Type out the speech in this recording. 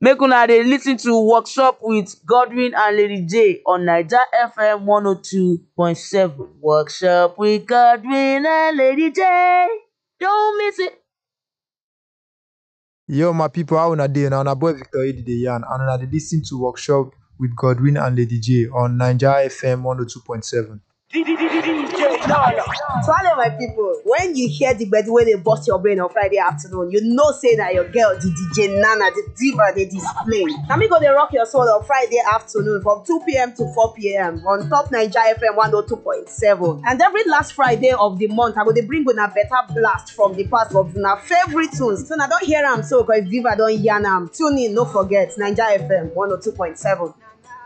make una dey lis ten to workshop with godwin and lady j on naija fm one oh two point seven workshop with godwin and lady j don't miss it. Yo, my people, how una dey? Na una boy Victor Edi dey yarn, and una dey lis ten to workshop with Godwin and Lady J on Naija FM 102.7. Swallow my people. When you hear the gbedu wey dey burst your brain on Friday afternoon, you know say na your girl, the DJ Nana, the diva dey display. Na me go dey rock your soul on Friday afternoon from 2 p.m. to 4 p.m. on top Naija FM 102.7. And every last Friday of the month, I go dey bring una better blast from the past of una favorite tunes. So na don hear am so, cause Viva don yarn am. Tune in, no forget, Naija FM 102.7.